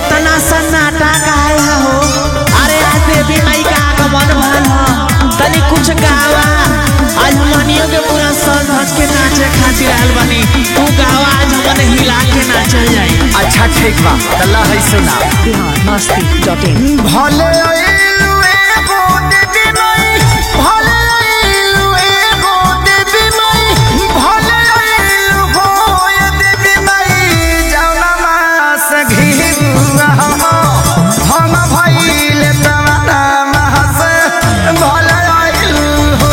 इतना सन्नाटा काहे है हो अरे आज देवी माई का आगमन भल ह तनी कुछ गावा आज मनियो के पूरा सज धज के नाचे खातिर आयल बनी तू गावा आज हमने हिला के नाचल जाई अच्छा ठीक बा तल्ला है सुना बिहार मस्ती डॉट इन भले आइलू एगो देवी माई भले आइलू एगो देवी माई भले आइलू हो ये देवी माई जौना मास घिरुआ हम भइले तवना मास भले आइलू हो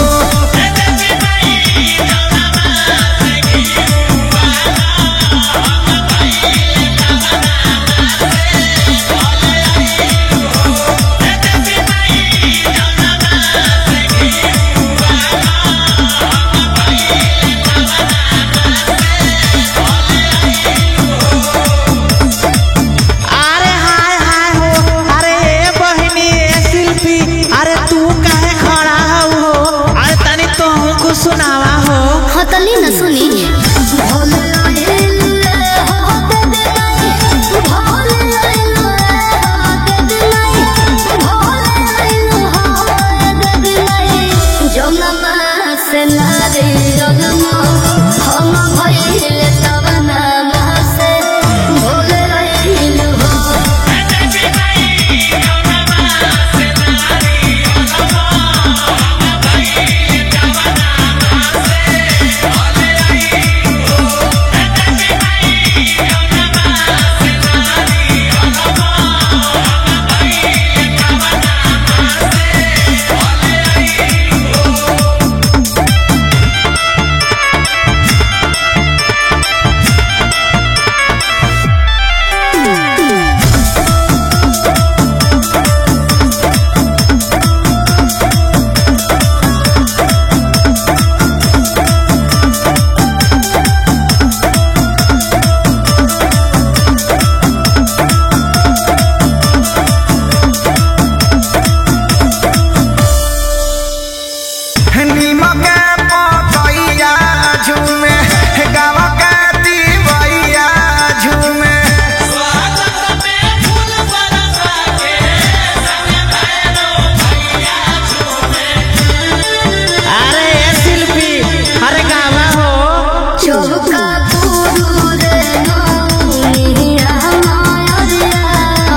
अरे हाय हाय हो अरे ए बहिनी ए शिल्पी अरे तू काहे खड़ा हो अरे तनी तो हमको सुनावा हो हतली न सुनी हम भइले तब नाम से भोले रहिलु हो नीमक पतैया झूमे गावा के दिवैया झूमे अरे ए शिल्पी अरे गावा हो चौका पूरू रे नौनिया माया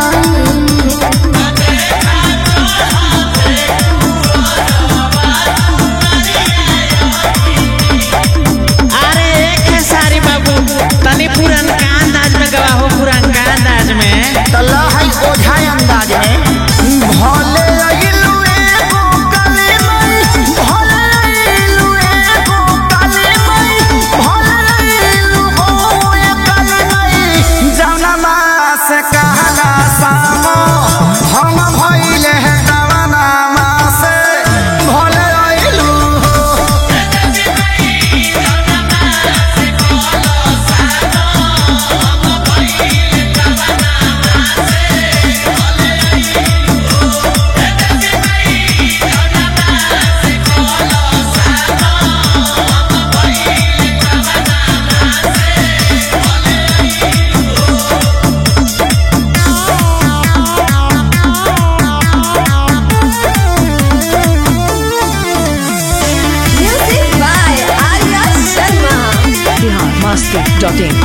अरे एक है सारी बाबू तनी पुरनका अंदाज में गवा हो पुरनका अंदाज में तल्ला है ओझा अंदाज में भले अइलू एगो काली माई भले अइलू एगो काली माई भले अइलू हो ये काली माई जौना मास कहला सामो हम भइले हैं दवाना मास भले अइलू हो music by Arya Sharma Bihar Masti dot in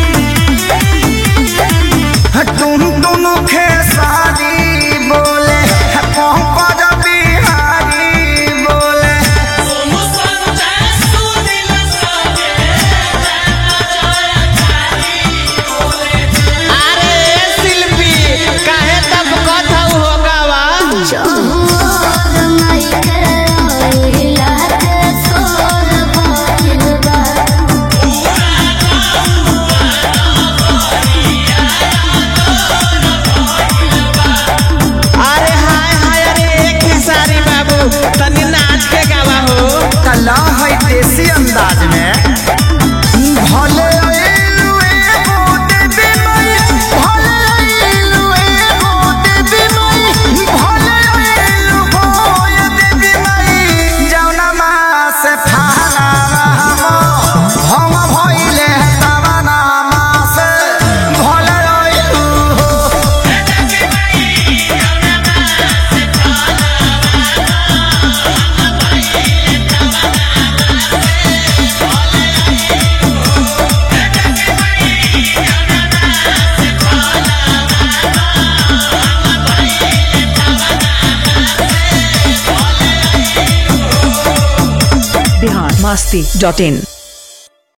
तुम दोनों खेसारी बोले पंकज बिहारी बोले अरे ए शिल्पी काहे तब कथा हो गावा चहुर माई के आइला के सोर भइल बा masti.in